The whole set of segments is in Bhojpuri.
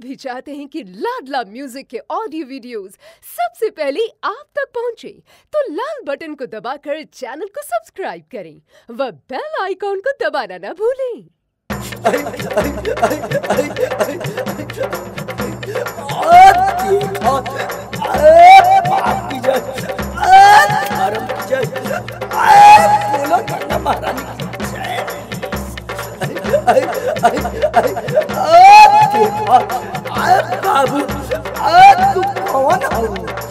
भी चाहते हैं कि लाडला म्यूजिक के ऑडियो वीडियोस सबसे पहले आप तक पहुंचे तो लाल बटन को दबाकर चैनल को सब्सक्राइब करें व बेल आइकॉन को दबाना ना भूलें बाबू तू कौन हो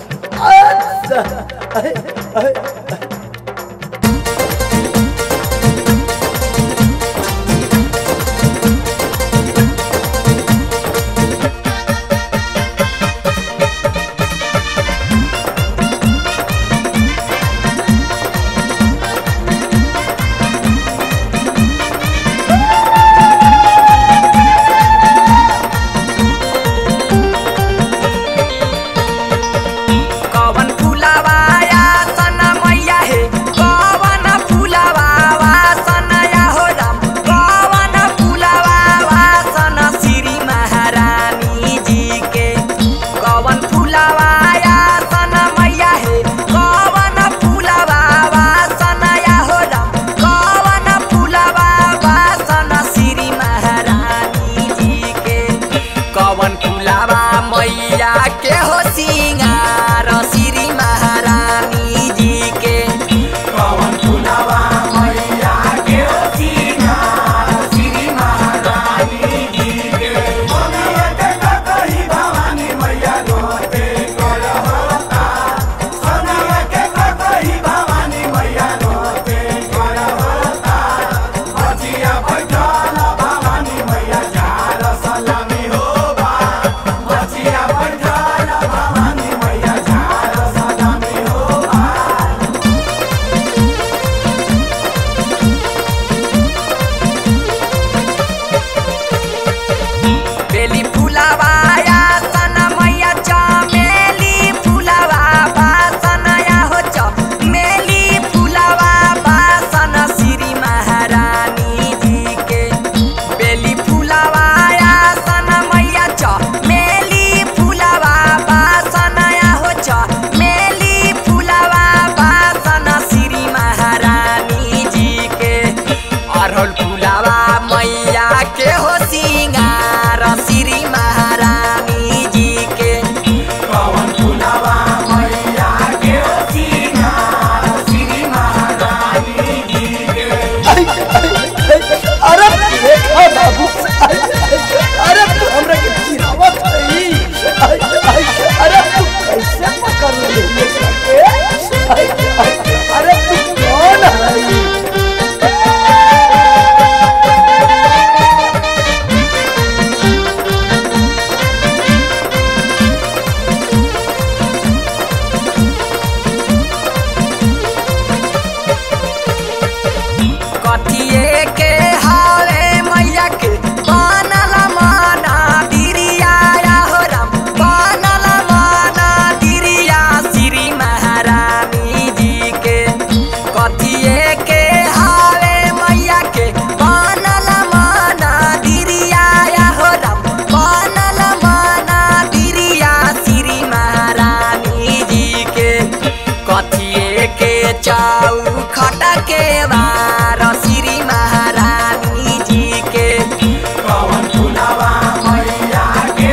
कवन फुलावा या सना मैया हे कवन फुलावा वा सना या हो राम कवन फुलावा वा सना श्री महारानी जी के कवन फुलावा या सना मैया हे कवन फुलावा वा सना या हो राम कवन फुलावा वा सना श्री महारानी जी के कवन फुलावा मैया के हो सिंगार श्री महारानी जी के कवन फुलावा मैया के हो सिंगार श्री महारानी जी के बेली फुलावा या सना मैया चमेली फुलावा बा सना या हो चमेली फुलावा बा सना श्री महारानी जी के बेली फुलावा या सना मैया चमेली फुलावा बा सना या हो चमेली फुलावा बा सना श्री महारानी जी के अरहुल फुलावा मैया के हो सिंगार श्री महारानी जी के पवन फुलावा मैया के हो सिंगार श्री महारानी जी के अरे देखा बाबू अरे तू हमरा के चिरावत रही अरे तू कैसे पकड़ ले अरे तू कौन है कथिए के हावे मैया के बनल माना दिरिया या हो राम बनल माना दिरिया श्री महारानी जी के कथिए के हावे मैया के बनल माना दिरिया या हो राम बनल माना दिरिया श्री महारानी जी के कथिए के चाउ खटा के बार श्री महारानी जी के पवन फुलावा मैया के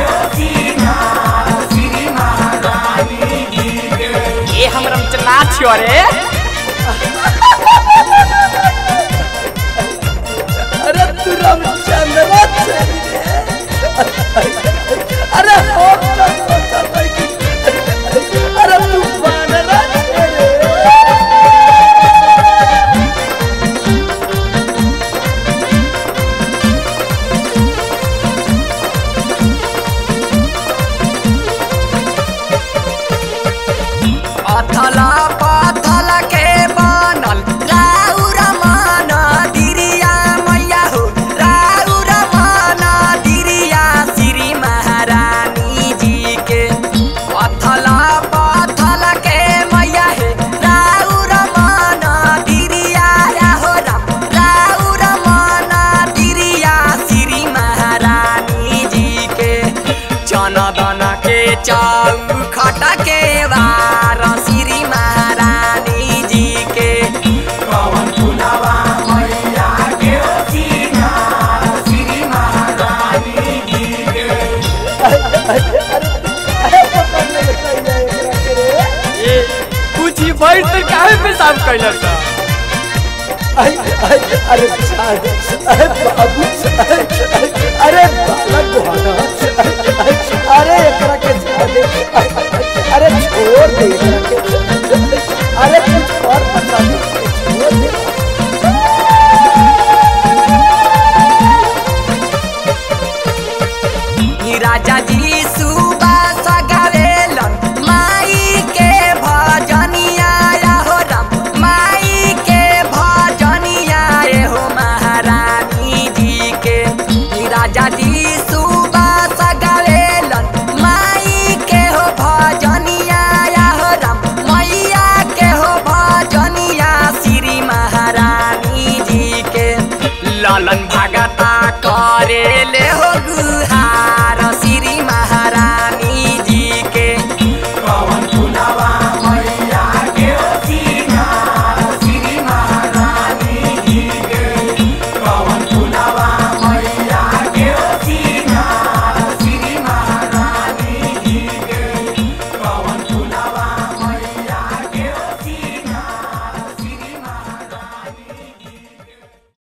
श्री महारानी जी के ये हमरा में नाच छियो रे अरे तू रामचंद्र चली अरे हो अरे तू बानरा अथल पथल दन दन के चाउ खटा के वार श्री महारानी जी के कवन फुलावा मैया के सीना श्री महारानी जी के अरे पकड़ ले एकरा के रे ए कुछ बैठ तो काहे पेशाब कैलस सा अरे अरे अरे छाड़ अरे बाबू अरे अरे बालक गोहाना अरे एकरा के छाड़ दे अरे छोड़ दे एकरा के अरे कुछ और बता दे छोड़ दे ई राजा जी